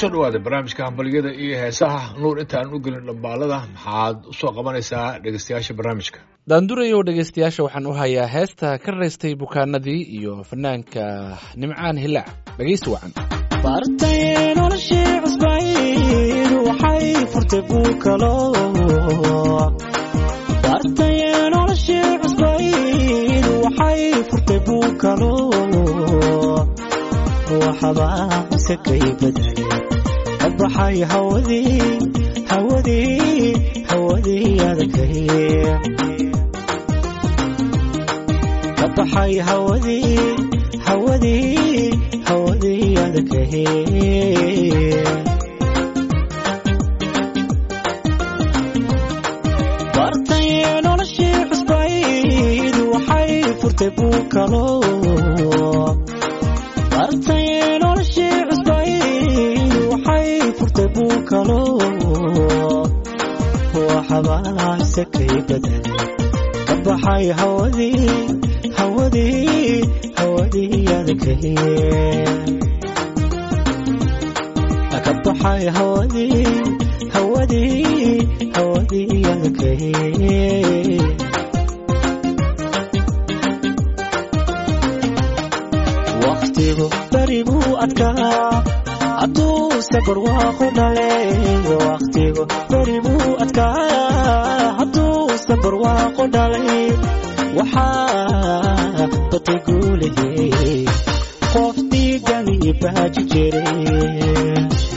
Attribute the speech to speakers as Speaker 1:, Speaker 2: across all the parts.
Speaker 1: kusoo dhawaada barnaamijka hambalyada iyo heesaha nuur intaan u gelin dhambaalada maxaad usoo qabanaysaa dhegeystayaasha barnaamijka
Speaker 2: daandurayow dhegeystayaasha waxaan u hayaa heesta ka raystay bukaanadii iyo fanaanka nimcaan hilaac dhegeysi wacan
Speaker 3: bartay noloshii cusbayd waxay furtay buukalo bartay noloshii cusbayd waxay furtay buukalo waxbaa sakay badale ka baxay hawadii hawadii hawadii adagay ka baxay hawadii hawadii hawadii adagay bartay noloshii cusbayd waxay furtay buukalo bartay noloshii cusbayd waxay furtay buukalo waxbaa sakay badan ka baxay hawadii hawadii hawadii adagay ka baxay hawadii hawadii hawadii adagay waqtigu beri buu adkaa hadduu safar waaqu dhale waqtigu beri buu adkaa hadduu safar waaqu dhalay waxaa batay guulahey qof diigani baaji jiray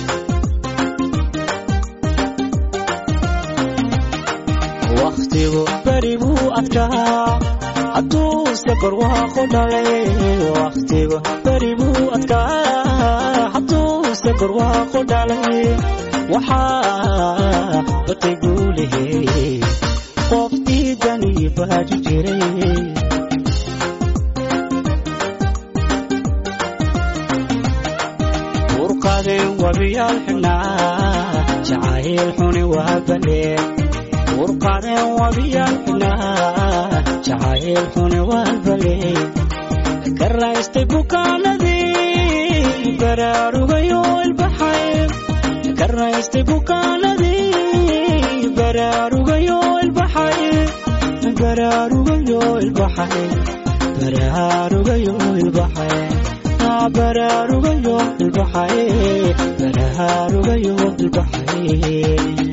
Speaker 3: waqtigu beri buu adkaa hadduu safar waaqu dhalay waqtigu beri buu adkaa hadduu safar waaqu dhalay waxaa batay guulahey qof diidani baaji jiray urqadeen wabiyaal xidhnaa jacayl xuni waa baleen urqadeen wabiyaal xidhnaa jacayl xuni waa baleen ka raystay bukaanadii baraarugayo ilbaxay ka raystay bukaanadii baraarugayo ilbaxay baraarugayo ilbaxay baraarugayo ilbaxay baraarugayo ilbaxay baraarugayo ilbaxay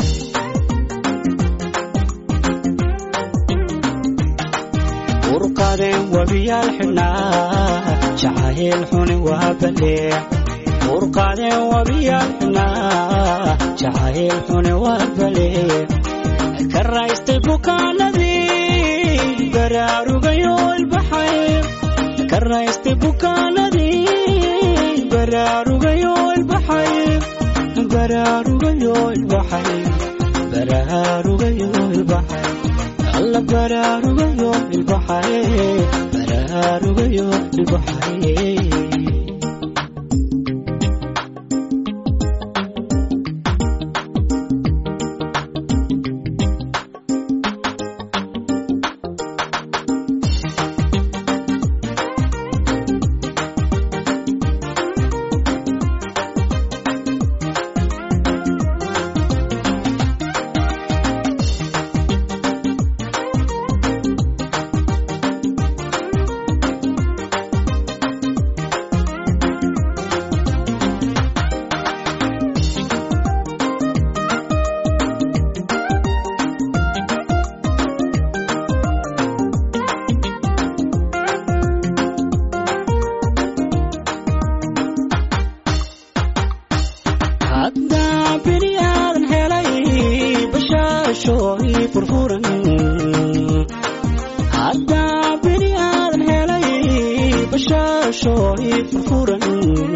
Speaker 3: urqadeen wabiyaal xidhnaa jacayl xuni waa balee urqadeen wabiyaal xidhnaa jacayl xuni waa balee ka raystay bukaanadii baraarugayo ilbaxay ka raystay bukaanadii baraarugayo ilbaxay baraarugayo ilbaxay baraarugayo ilbaxay alla baraarugayo ilbaxay baraarugayo ilbaxay haddaa bini aadan helay bashaashooy furfuran haddaa bini aadan helay bashaashooy furfuran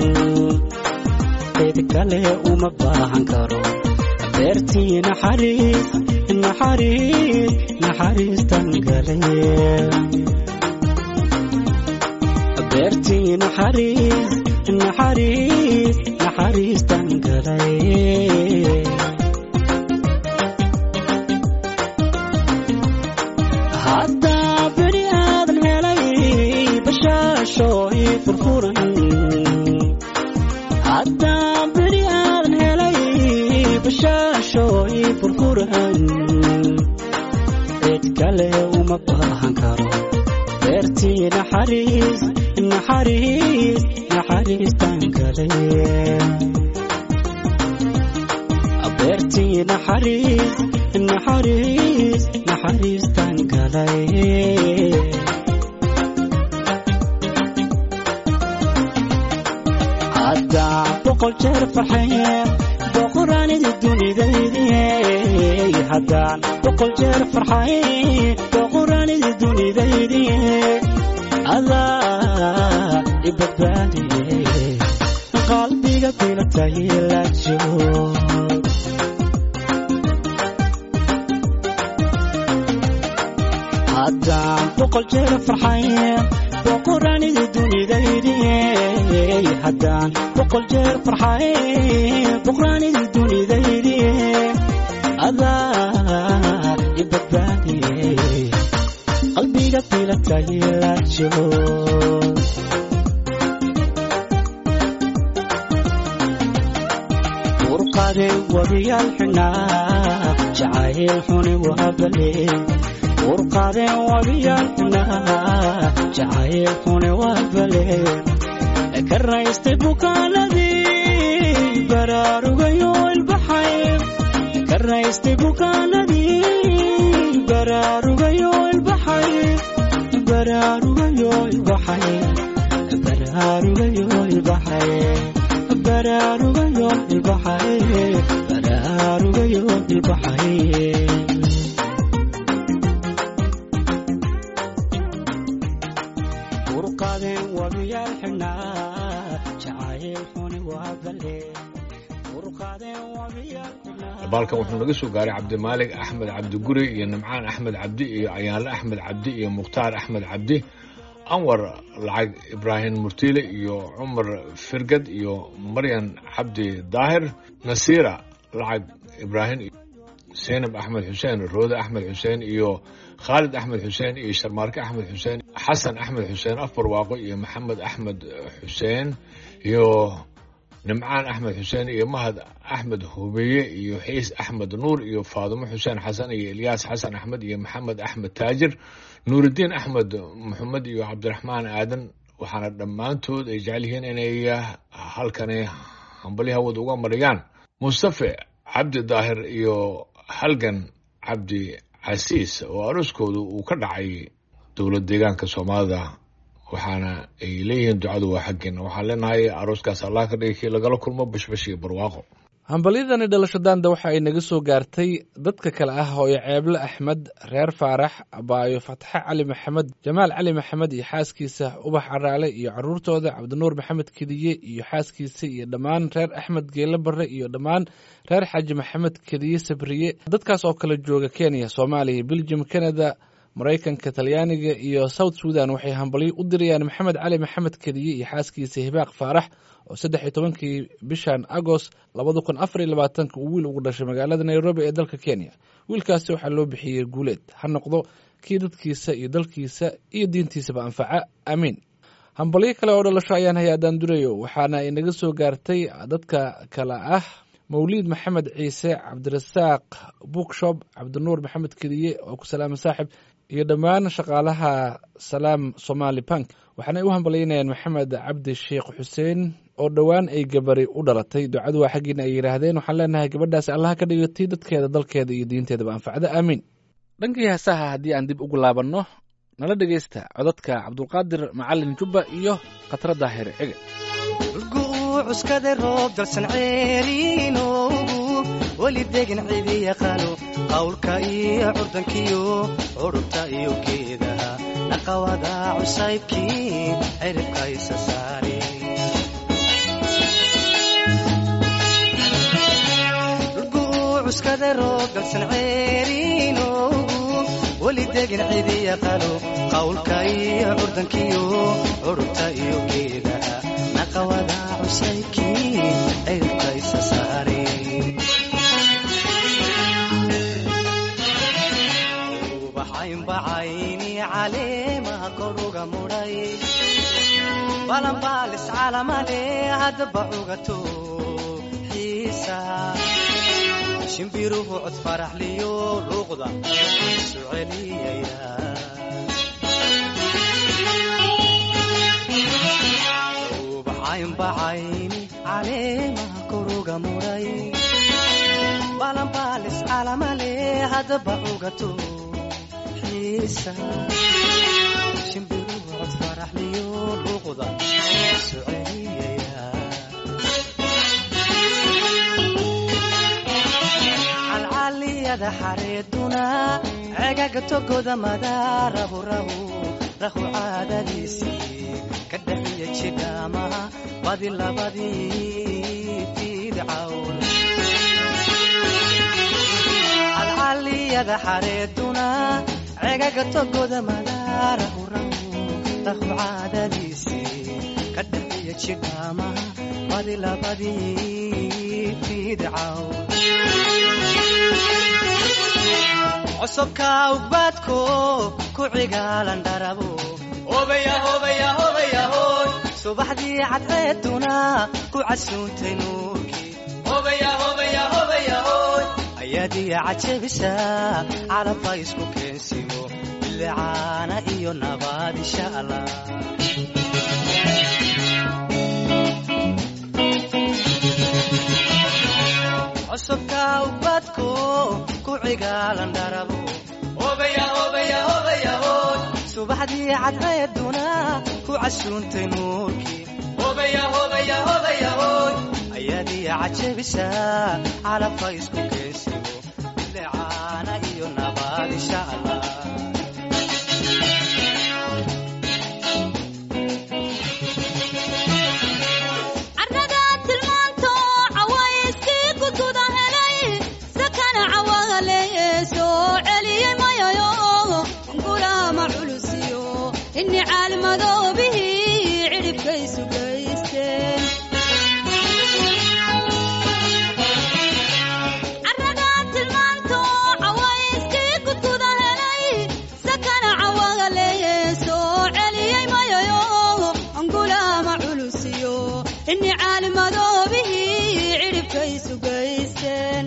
Speaker 3: cid kale uma baahan karo beertii naxariis naxariis naxariistan galay beertii naxariis naxariis naxariistan galay haddaa bini aadan helay bashaashooy furfuran haddaa bini aadan naxariis naxariis naxariistan galay beertii naxariis naxariis naxariistan galay haddaan boqol jeer farxeen boqoraanidi dunidaydiye haddaan boqol jeer farxayn boqoraanidi dunidaydiye adaa i badbaadiye qalbiga bilatay la joog haddaan boqol jeer farxayn boqoraanidi dunidaydiye haddaan boqol jeer farxayn boqoraanidi dunidaydiye adaa i badbaadiye qalbiga bilatay la joog urqade wabiyaal xunaa jacayl xuni waabale urqade wabiyaal xunaa jacayl xuni waabale ka raystay bukaanadii baraarugayo ilbaxay ka raystay bukaanadii baraarugayo ilbaxay baraarugayo ilbaxay baraarugayo ilbaxay baraarugayo ilbaxay baraarugayo ilbaxay urqadeen wabiyaal xubnaa jacayl xuni waa balle urqadeen wabiyaal xubnaa
Speaker 1: baalkan wuxuu naga soo gaaray cabdimaalig axmed cabdi guri iyo nimcaan axmed cabdi iyo ayaanle axmed cabdi iyo mukhtaar axmed cabdi anwar lacag ibraahim murtiile iyo cumar firgad iyo maryan cabdi daahir nasiira lacag ibraahim seynab axmed xuseen roode axmed xuseen iyo khaalid axmed xuseen iyo sharmaarke axmed xuseen xasan axmed xuseen afar waaqo iyo maxamed axmed xuseen iyo nimcaan axmed xuseen iyo mahad axmed hubeeye iyo xiis axmed nuur iyo faadimo xuseen xasan iyo ilyaas xasan axmed iyo maxamed axmed taajir nuuridiin axmed maxamed iyo cabdiraxmaan aadan waxaana dhammaantood ay jecel yihiin inay halkani hambali hawada uga mariyaan mustafe cabdi daahir iyo halgan cabdi casiis oo aroskoodu uu ka dhacay dowlad deegaanka soomaalida waxaana ay leeyihiin ducadu waa xaggeena waxaan leenahay arooskaas allah ka dhigay kii lagala kulmo bashbash iyo barwaaqo
Speaker 2: hambalyadani dhalasho daanda waxa ay naga soo gaartay dadka kale ah hooyo ceeble axmed reer faarax abaayo fatxe cali maxamed jamaal cali maxamed iyo xaaskiisa ubax caraale iyo caruurtooda cabdinuur maxamed kediye iyo xaaskiisa iyo dhammaan reer axmed geele barre iyo dhammaan reer xaaji maxamed kediye sabriye dadkaas oo kale jooga kenya soomaaliya belgium canada maraykanka talyaaniga iyo south sudan waxay hambalyo u dirayaan maxamed cali maxamed kediye iyo xaaskiisa hibaaq faarax oo saddex iyo tobankii bishan agost labada kun afar iyo labaatanka uu wiil ugu dhashay magaalada nairobi ee dalka kenya wiilkaasi waxaa loo bixiyey guuleed ha noqdo kii dadkiisa iyo dalkiisa iyo diintiisaba anfaca aamiin hambalyo kale oo dhalasho ayaan hay-adaan durayo waxaana inaga soo gaartay dadka kale ah mawliid maxamed ciise cabdirasaaq bookshop cabdinuur maxamed kediye oo ku salaama saaxib iyo dhammaan shaqaalaha salaam somali bank waxaanay u hambalyaynayaan maxamed cabdi sheekh xuseen oo dhowaan ay gabari u dhalatay ducadu waa xaggiina ay yidhaahdeen waxaan leenahay gabadhaasi allaha ka dhigatay dadkeeda dalkeeda iyo diinteedaba anfacda aamiin dhankii heesaha haddii aan dib ugu laabanno nala dhegaysta codadka cabdulqaadir macalin jubba iyo khatra daahir cige
Speaker 4: cuskade roob dalsan ceeriinoogu weli degan cidi yaqaano qawlka iyo curdankiyo curubta iyo geedaha naqawada cusaybkii ciribka isa saare cuskade roob dalsan ceeriinoogu weli degan cidi yaqaano qawlka iyo curdankiyo curubta iyo geedaha naqawada cusaybkii ciribka isa saare ubaxaynbacayni caleemaha koruga mudhay balanbaalis calamale haddaba cugato xiisa shimbiruhu cod faraxliyo luuqda isu celiyaya bacayni caleemaha koruga muray balanbaalis calamale haddaba cugato xiisa shimbiru cod faraxliyo luuqda soceliyaya calcaliyada xareeduna cegaga togoda madaarahu rahu rahu caadadiisii ka dhaxiya jidhaamaha badi labadii fidcawn calcaliyada xareeduna cegaga togoda madaarahu rahu rahu caadadiisii ka dhaxiya jidhaamaha badi labadii fidcawn cusubka ugbaadko ku cigaalan dharabo subaxdii cadceeduna ku casuuntay nuurkii ayaadiya cajabisa calabba isku keensiyo bilicaana iyo nabaad insha allah cusubka ugbaadko ku cigaalan dharabo subaxdii cadceeduna ku casuuntay nuurkii ayaadiya cajabisa calabka isku keensiyo bilicaana iyo nabaad insha allah
Speaker 5: carrada tilmaanto cawayskii kutuda helay sakana cawagaleeye soo celiyey mayayo gulama culusiyo inni caalmadoobihii cidhibkaysu gaysteen carrada tilmaanto cawayskii kutuda helay sakana cawagaleeye soo celiyey mayayo gulama culusiyo inni caalimadoobihii cidhibkaysu gaysteen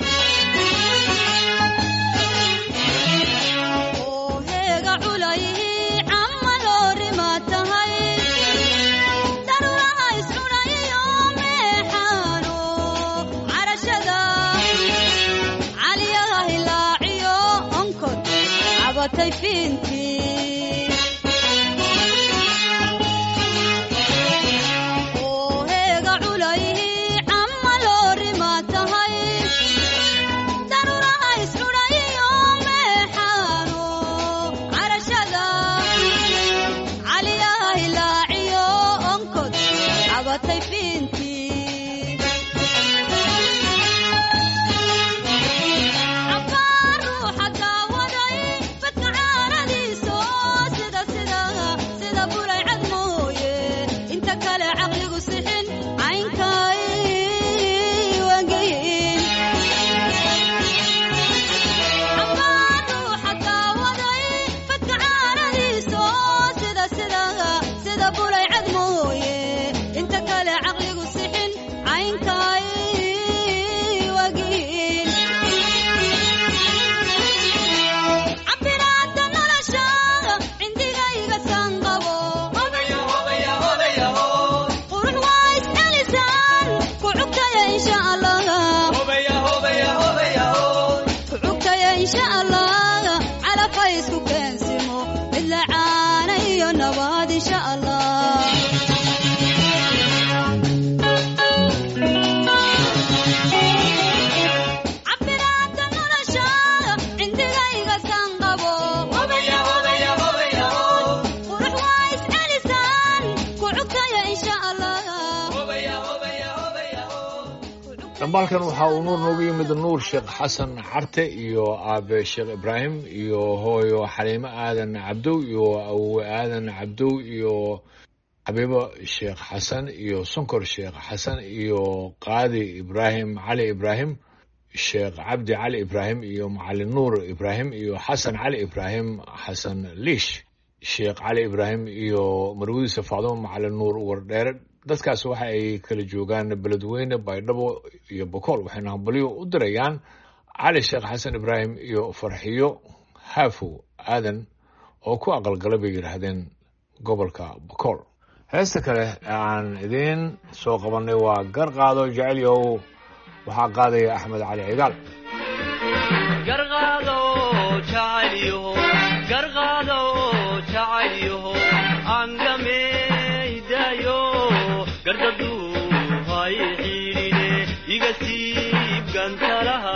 Speaker 5: oo heega culayhii camma loorima tahay daruraha iscunayiyo meexaano carashada caliyaha hilaaciyo onkod cabatay fiintii oo heega culayhii camma loorima tahay daruraha iscudhayiyo meexaano carashada caliyaha hilaaciyo onkod cabatay fiintii cabbaa ruuxa daawaday fadka caaradiiso sida sida sida bulay cad mooye inta kale caqligu sixin caynkay wangeyin cabbaa ruuxa daawaday fadka caaradiiso sida sida sida bulay cad mooye inta kale caqligu sixin caynkay wagiin cabiraada nolosha cindigayga sanqabo qurux waa iscelisaan ku cugtaya insha allah ku cugtaya insha allah calafay isku keensimo mid la caana iyo nabaad insha allah cabiraada nolosha cindigayga sanqabo qurux waa iscelisaan ku cugtaya insha allah
Speaker 1: dhambaalkan waxaa uu nuur noogu yimid nuur sheekh xasan carte iyo aabe sheekh ibraahim iyo hooyo xaliimo aadan cabdow iyo awowe aadan cabdow iyo xabiibo sheekh xasan iyo sonkor sheekh xasan iyo qaadi ibraahim cali ibraahim sheekh cabdi cali ibraahim iyo macalin nuur ibraahim iyo xasan cali ibraahim xasan liish sheekh cali ibraahim iyo marwadiisa facdumo macalin nuur wardheere dadkaas waxa ay kala joogaan beledweyne baydhabo iyo bokool waxayna hambalyo u dirayaan cali sheekh xasan ibraahim iyo farxiyo haafow aadan oo ku aqalgala bay yidhaahdeen gobolka bokool heesta kale ee aan idiin soo qabannay waa gar qaado jecelyow waxaa qaadaya axmed cali cigaal
Speaker 6: garqaado jacaylyaho garqaado jacaylyaho angameydaayo gardaduu hay xiidhine iga siib gantalaha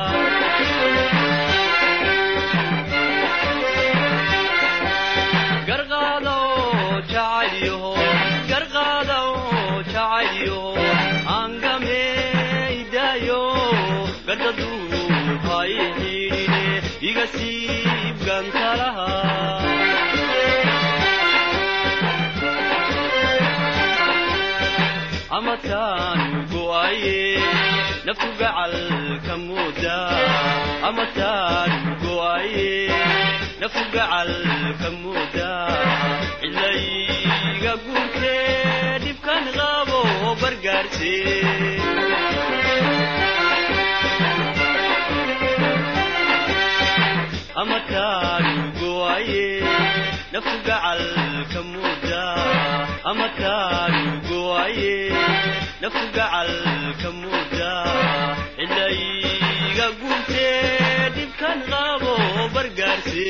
Speaker 6: garqaado jacaylyaho garqaado jacaylyaho angameydaayo gardaduu hay xiidhine iga siib gantalaha amataanu go'aye naftu gacalka mooda amataanu go'aye naftu gacalka mooda cilayga guurtee dhibkan qabo bargaarse amataanu go'aye naftu gacalka mooda amataanu go'aye naftu gacalka mooda cilayga guurtee dhibkan qabo bargaarse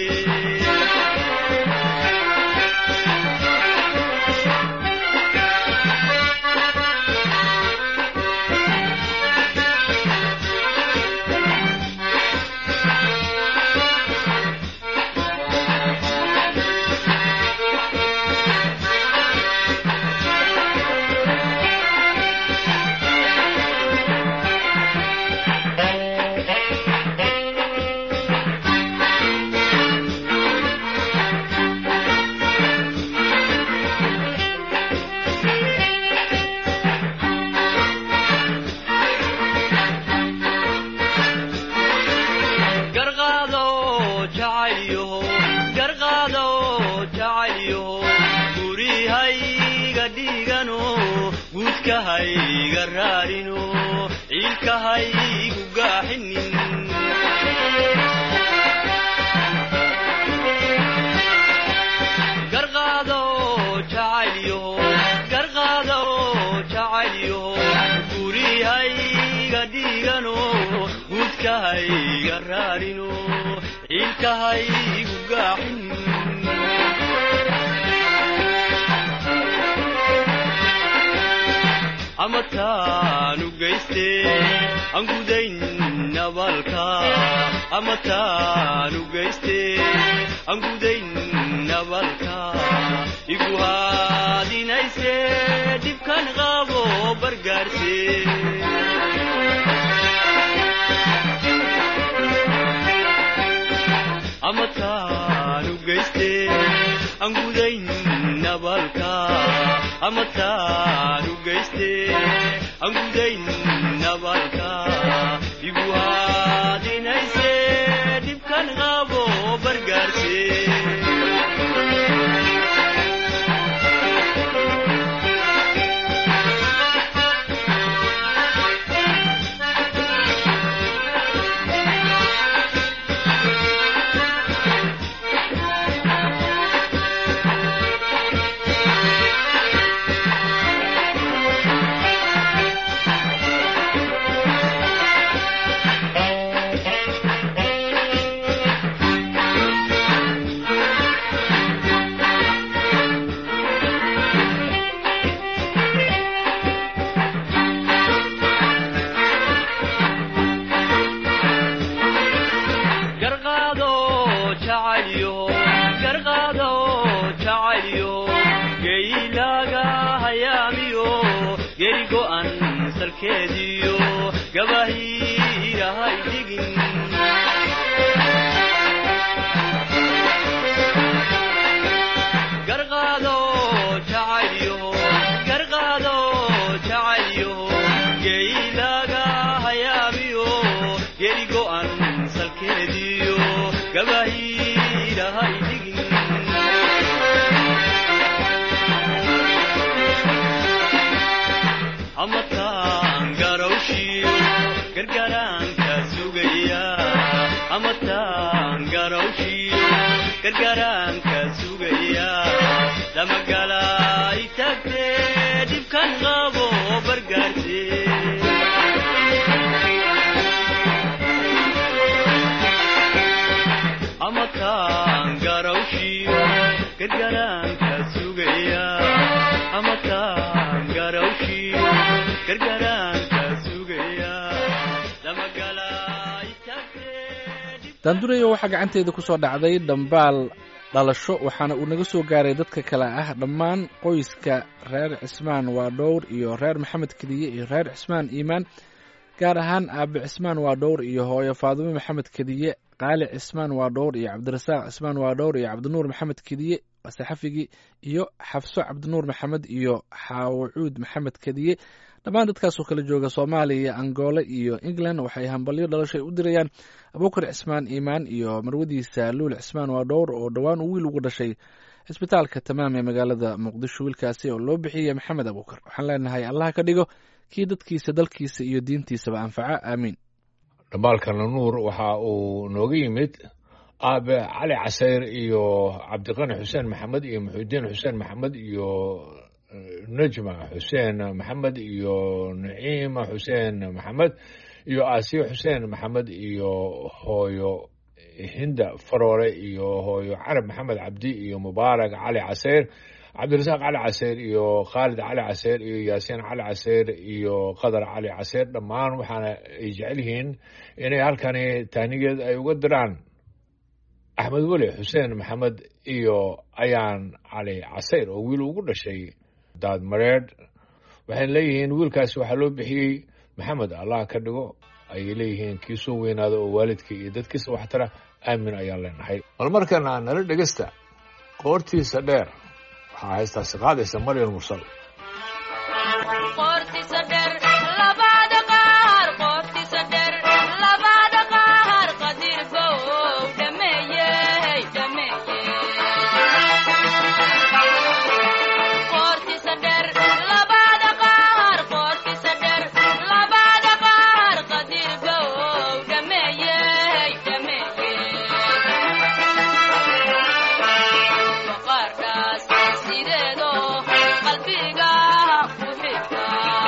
Speaker 6: garqaado jacaylyaho garqaado jacaylyaho gurihayga dhigano guudkahayga raarino ciilkahaygu gaaxinin garqaado jacaylyaho garqaado jacaylyaho gurihayga dhigano guudkahayga raarino ciilkahaygu gaaxin amataanu geyste aan gudayn nabalka amataanu geyste aan gudayn nabalka igu haadinayse dhibkan qabo bargaarse amataanu geyste aan gudayn nabalka amataanu geyste aan gudayn nabalka igu haadinayse dhibkan qabo bargaarse garqaado jacaylyo garqaado jacaylyo geylaaga hayaamiyo geri go'an salkeediyo gabahiirahay dhigin garqaado jacaylyo garqaado jacaylyo geylaaga hayaamiyo geri go'an salkeediyo gabahiirahay dhigin amataan garawshiyo gargaraanka sugaya amataan garawshiyo gargaraanka sugaya lamagalaay tag bad qabo bargaartee ama kaan garawshiyo gargaraanka sugaya ama kaan garawshiyo gargaraanka sugaya lamagalay tagtee
Speaker 2: daandurayo waxaa gacanteeda ku soo dhacday dhambaal dhalasho waxaana uu naga soo gaaray dadka kale ah dhammaan qoyska reer cismaan waa dhowr iyo reer maxamed kediye iyo reer cismaan iimaan gaar ahaan aabe cismaan waa dhowr iyo hooyo faadumo maxamed kediye qaali cismaan waa dhowr iyo cabdirasaaq cismaan waa dhowr iyo cabdinuur maxamed kediye saxafigii iyo xafso cabdinuur maxamed iyo xaawacuud maxamed kediye dhammaan dadkaasoo kala jooga soomaaliya angoole iyo england waxay hambalyo dhalasho ay u dirayaan abuukar cismaan iimaan iyo marwadiisa luul cismaan waa dhowr oo dhowaan uu wiil ugu dhashay cisbitaalka tamaam ee magaalada muqdisho wiilkaasi oo loo bixiyey maxamed abuukar waxaan leenahay allah ka dhigo kii dadkiisa dalkiisa iyo diintiisaba anfaca aamiin
Speaker 1: dhambaalkana nuur waxa uu nooga yimid aabe cali casayr iyo cabdiqani xuseen maxamed iyo muxuudiin xuseen maxamed iyo eh, najma xuseen maxamed iyo naciima xuseen maxamed iyo aasiya xuseen maxamed iyo hooyo hinda faroore iyo hooyo carab maxamed cabdi iyo mubaarak cali casayr cabdirasaaq cali caseyr iyo khaalid cali caseyr iyo yaasiin cali caseyr iyo qadar cali caseyr dhammaan waxaana ay jecel yihiin inay halkani taanigeed ay uga diraan axmed weli xuseen maxamed iyo ayaan cali caseyr oo wiil ugu dhashay daadmareedh waxayna leeyihiin wiilkaasi waxaa loo bixiyey maxamed allah ka dhigo ayay leeyihiin kii soo weynaada oo waalidka iyo dadkiisa waxtara aamin ayaan leenahay bal markana nala dhegesta qoortiisa dheer waxaa haystaasi qaadaysa maryam mursal
Speaker 5: qoortiisa dheer labada qaar qoortiisa dheer labada qaar qadir bow dhameeyey dhameeyey qoortiisa dheer labada qaar qoortiisa dheer labada qaar qadir bow dhameeyey dhameeyey maqaarkaas sideedo qalbiga ku xidha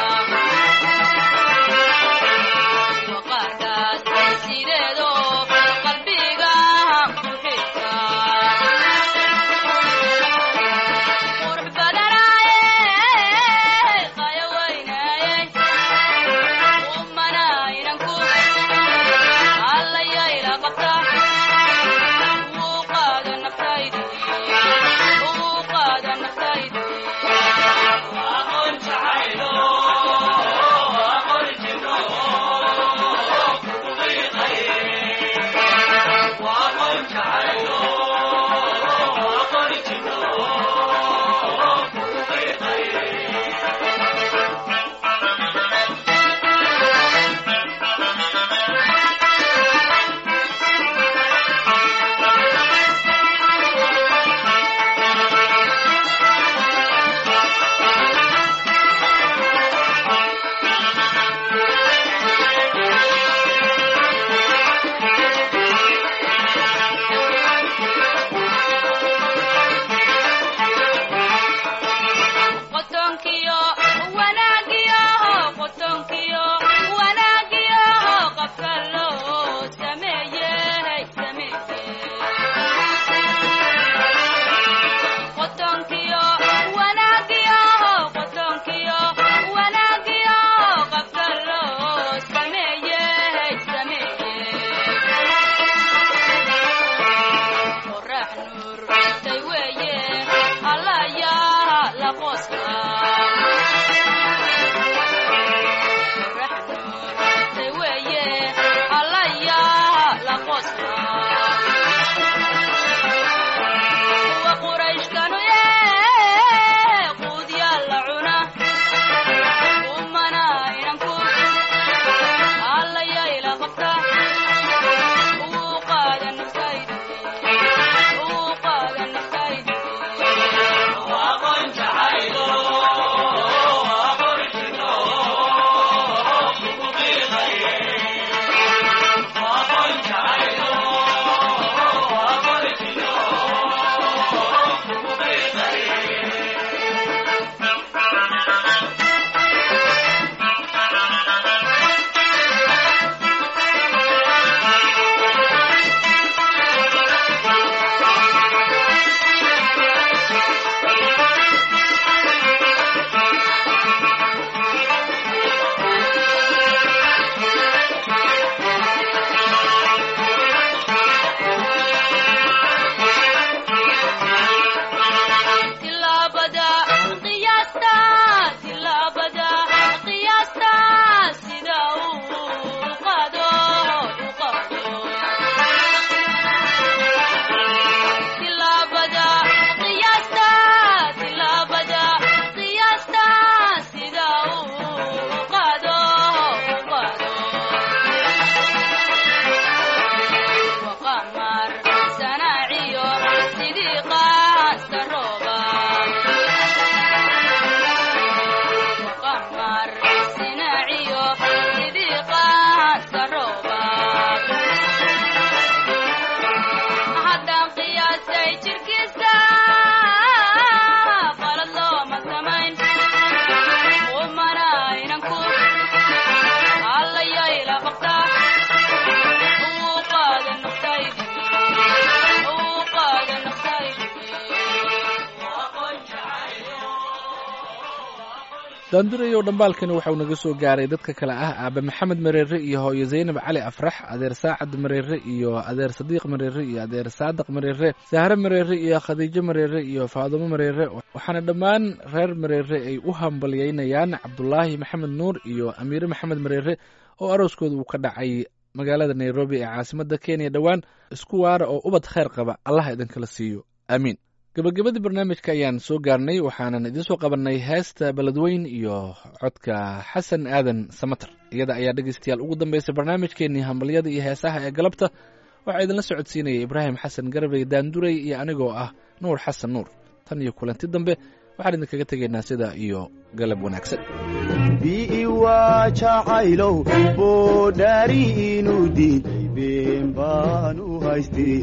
Speaker 2: daandurayow dhambaalkani waxauu naga soo gaaray dadka kale ah aabe maxamed mareere iyo hooyo zaynab cali afrax adeer saacad mareere iyo adeer sadiiq mareere iyo adeer saadiq mareere sahre mareere iyo khadiijo mareere iyo faadumo mareere waxaana dhammaan reer mareere ay u hambalyeynayaan cabdulaahi maxamed nuur iyo amiire maxamed mareere oo arooskooda uu ka dhacay magaalada nairobi ee caasimadda kenya dhowaan isku waara oo ubad kheyr qaba allah idinkala siiyo aamiin gabagabadii barnaamijka ayaan soo gaarnay waxaanan idiin soo qabannay heesta beledweyn iyo codka xasan aadan samater iyada ayaa dhegaystayaal ugu dambaysay barnaamijkeenii hambalyada iyo heesaha ee galabta waxaa idinla socodsiinaya ibraahim xasan garbey daanduray iyo anigoo ah nuur xasan nuur tan iyo kulanti dambe waxaan idinkaga tegaynaa sida iyo galab wanaagsan
Speaker 7: bi'i waa jacaylow boodhaari inuu diiday been baan u haystay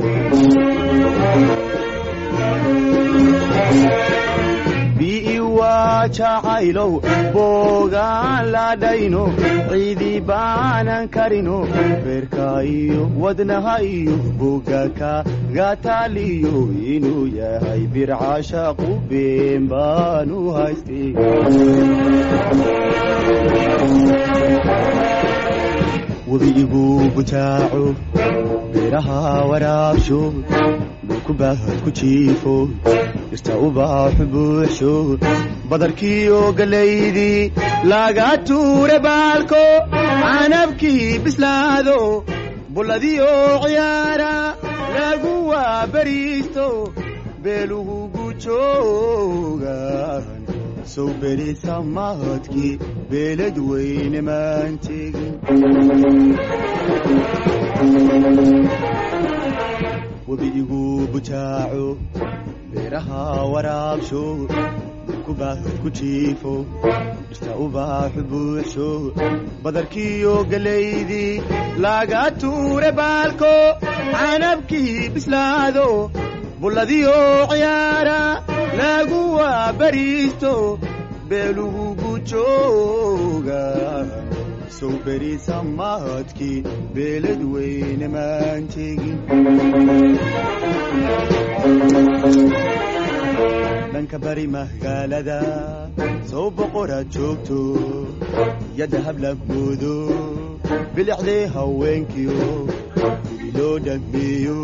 Speaker 7: bi'i waa jacaylow boogaan ladhayno ciidii baanan karino beerka iyo wadnaha iyo boga kaga taaliyo inuu yahay bircashaqu been baan u haystay webiigu butaaco beeraha waraabsho dhulku baahad ku jiifo dhirta ubaaxu buuxsho badarkiiyo gallaydii laga tuure baalko canabkii bislaado bulladiyo ciyaara lagu waabariisto beelugu gujoogan sow berisa mahadkii beelad weyne maan tegin webiigu butaaco beeraha waraabsho dhulku baahad ku jiifo dhirta ubaaxu buuxsho badarkiiyo gallaydii laga tuure baalko canabkii bislaado bulladiyo ciyaara lagu waabariisto beelugu gujooga sow berisa mahadkii beelad weyne maan tegin dhanka bari magaalada sow boqoraad joogto yadda habla moodo bilicdee haweenkiyo gudi loo dhammeeyo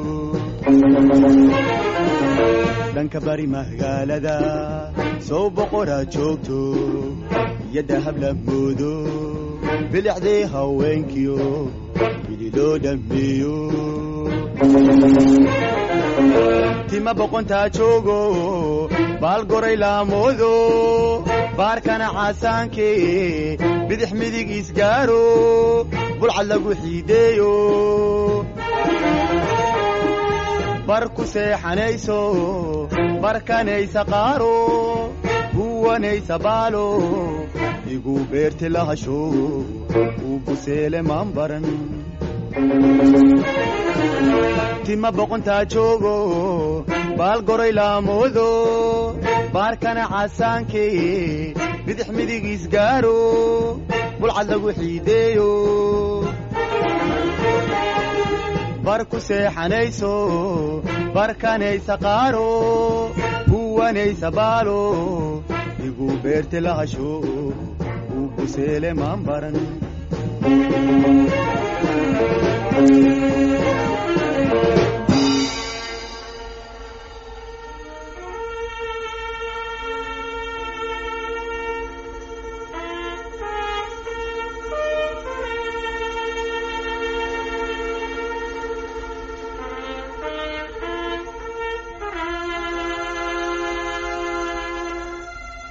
Speaker 7: dhanka bari magaalada sow boqoraad joogto yadda habla moodo bilicdee haweenkiyo gudi loo dhammeeyo tima boqontaa joogo baalgoray laamoodo baarkana caasaanke bidix midig isgaaro bulcad lagu xiideeyo bar ku seexanayso barkanaysa qaaro guwanaysa baalo igu beerti lahasho uu buseele maan baran tima boqontaa joogo baalgoray laamoodo baarkana caasaanke bidix midig isgaaro bulcad lagu xiideeyo bar ku seexanayso barkanaysa qaaro guwanaysa baalo igu beerti lahasho uu buseele maan baran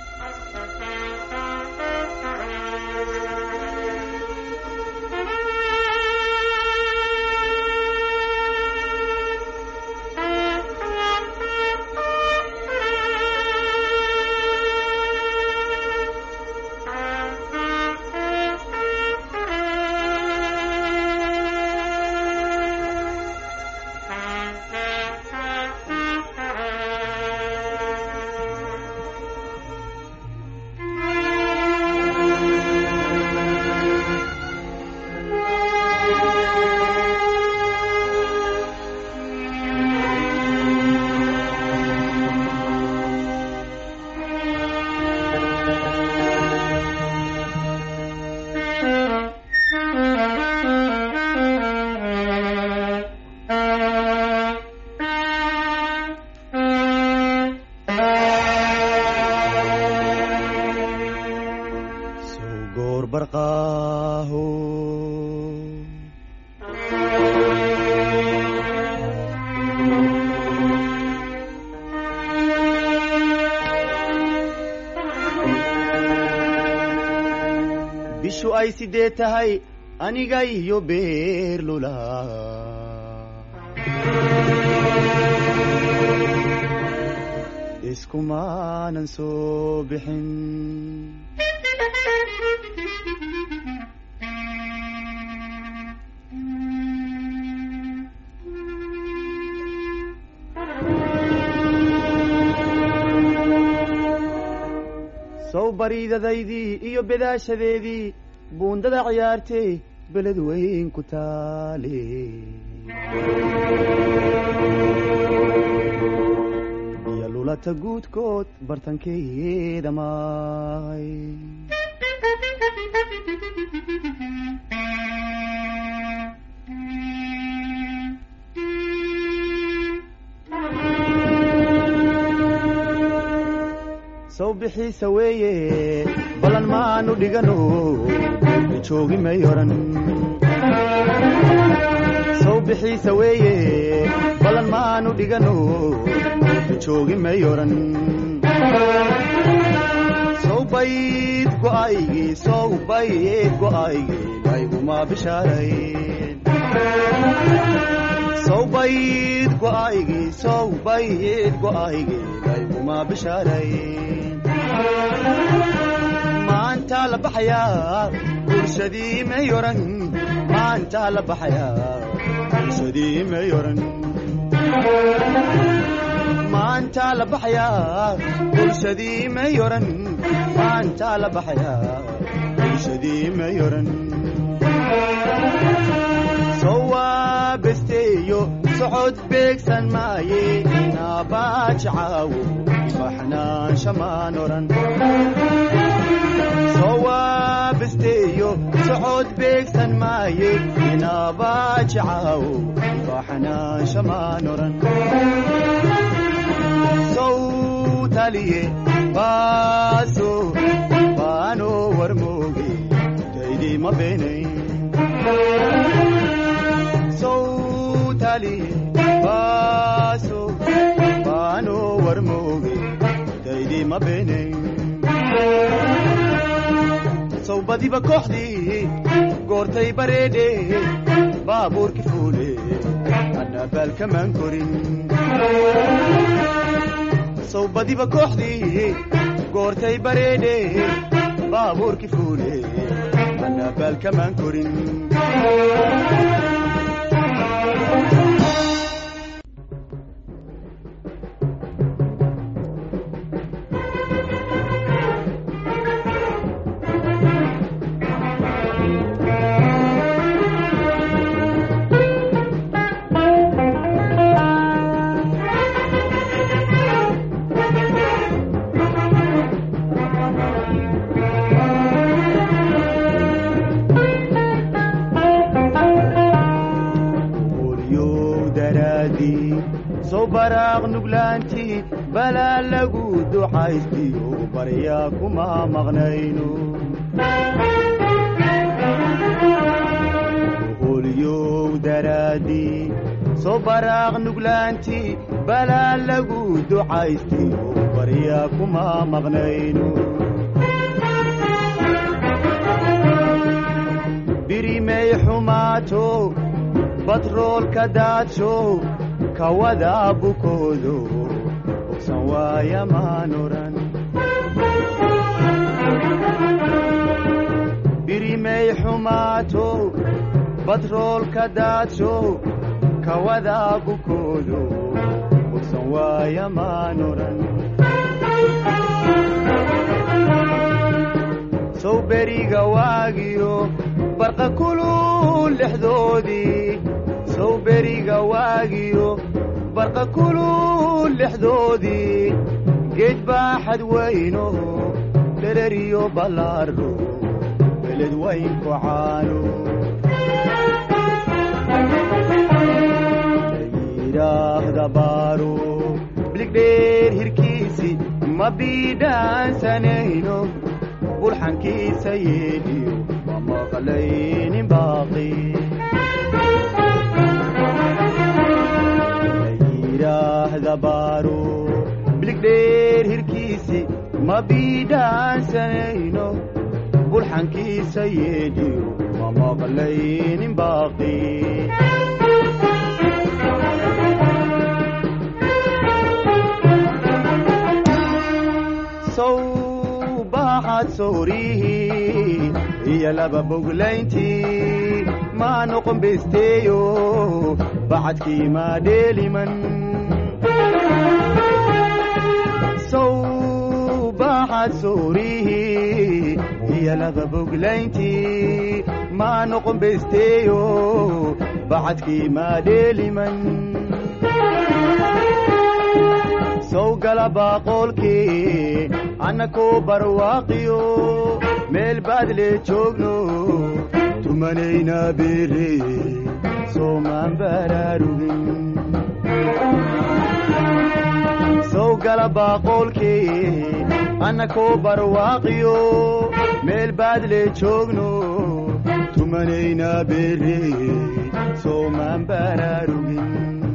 Speaker 6: Thank you.
Speaker 7: ay sidee tahay aniga iyo beerlula iskumaanan soo bixin sow bariidadaydii iyo bedaashadeedii buundada ciyaartay beled weyn ku taale iyo lulata guudkood bartankeeda maay sow bixiisa weeye ballan maanu dhigano joogi may oran sow bixiisa weeye ballan maanu dhigano joogi may oran sow bayd go'aygii sow bayd go'aygii layguma bishaarayn sow bayd go'aygii sow bayd go'aygii layguma bishaarayn maanta la baxayaa bulshadii may oran maanta la baxayaa bulshadii may oran maanta la baxayaa bulshadii may oran maanta la baxayaa bulshadii may oran sowaa besteeyo socod beegsan maaye naabajacaawo baxnaansha maan oran sowaa besteeyo socod beegsan maaye inaabajacaawo baxnaansha maan oran sow taliye baaso baano warmooge daydii ma beenayn sowtali baaso baano warmooge daydii ma beenayn sow badiba kooxdii goortay bareedhe baabuurki fuule annabaalkamaan korin sow badiba kooxdii goortay bareedhe baabuurki fuule annabaalkamaan korin qoryow daraadii soo baraaq nuglaantii balaa lagu ducaystiyo baryaa kuma maqnayno qoryow daraadii soo baraaq nuglaantii balaa lagu ducaystiyo baryaa kuma maqnayno birimay xumaato batroolka daadsho kawada bukoodo bogsan waaya maan oran birimay xumaato batroolka daadsho kawada bukoodo bogsan waaya maan oran sow beriga waagiyo barqa kulul lexdoodii sow beriga waagiyo barqa kulul lexdoodii geed baaxad weyno dhereriyo ballaaro beled weynku caano yidhaahda baaro biligdheer hirkiisi ma biidhaansanayno bulxankiisa yeedhiyo ma maqlaynin baaqi yidhaahda baaro biligdheer hirkiisi ma biidhaansanayno bulxan ballaankiisa yeedhiyo ma maqlaynin baaqi sow baaxaad soorihii iyo laba boglayntii maa noqon besteeyo bacadkii maa dheeliman sow baaxaad soorihii iyo laba boglayntii maa noqon besteeyo bacadkii maa dheeliman sow gala baaqoolkii annakoo barwaaqiyo meel baadle joogno tumanayna beere soomaan baraarugin sow gala baaqoolkii annakoo barwaaqiyo meel baadle joogno tumanayna beere soomaan baraarugin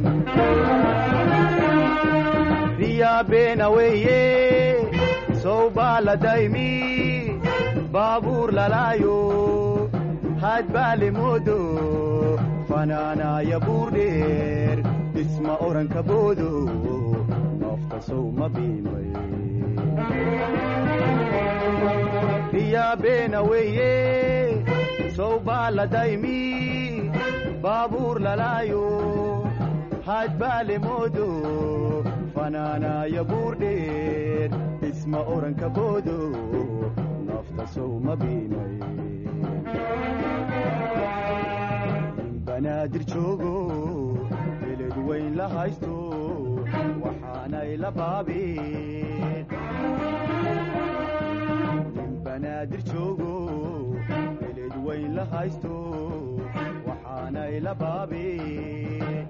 Speaker 7: riyaa beena weeye sow baa la daymi baabuur lalaayo haad baa le moodo fanaanaaya buur dheer dhisma oranka boodo nafta sow ma biimay riyaa beena weeye sow baa la daymi baabuur lalaayo haad baa le moodo fanaanaaya buur dheer dhisma oranka boodo nafta sow ma biimay nin banaadir joogo beled weyn la haysto waxaanay la baabeen nin banaadir joogo beled weyn la haysto waxaanay la baabeen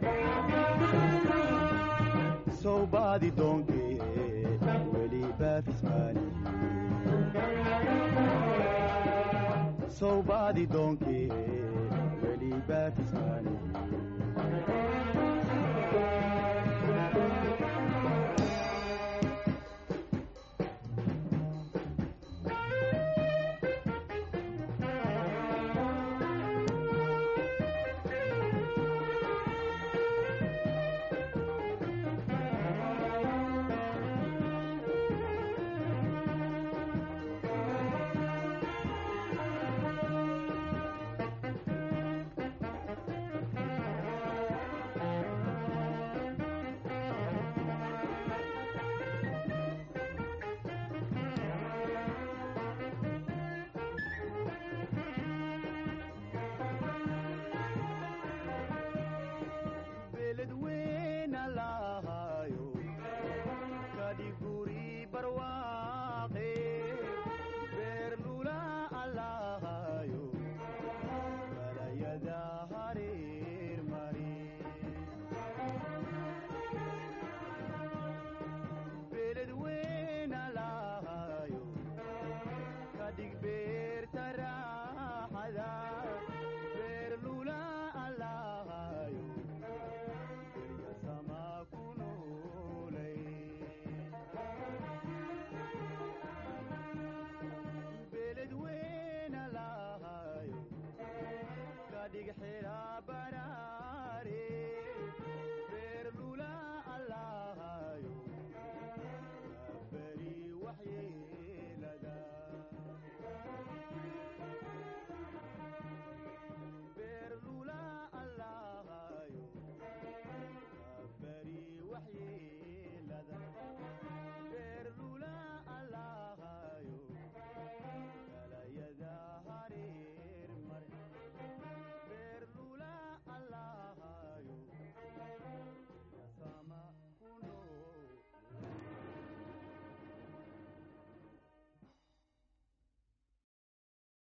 Speaker 7: sow baadi doonkee weli baafismaani sow baadi doonkee